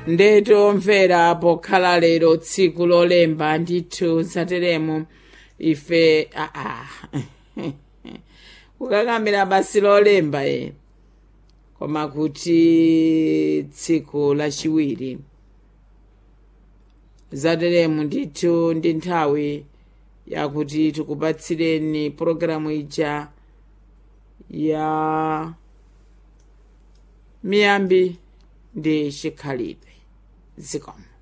ndeto mvera pokhala lero tsiku lolemba ndithu zateremo ife aa kukakamira basi lolemba e koma kuti tsiku lachiwiri zateremu ndithu ndi nthawi yakuti tikupatsireni pologalamu ija ya miyambi ndi chikhalidwe zikomo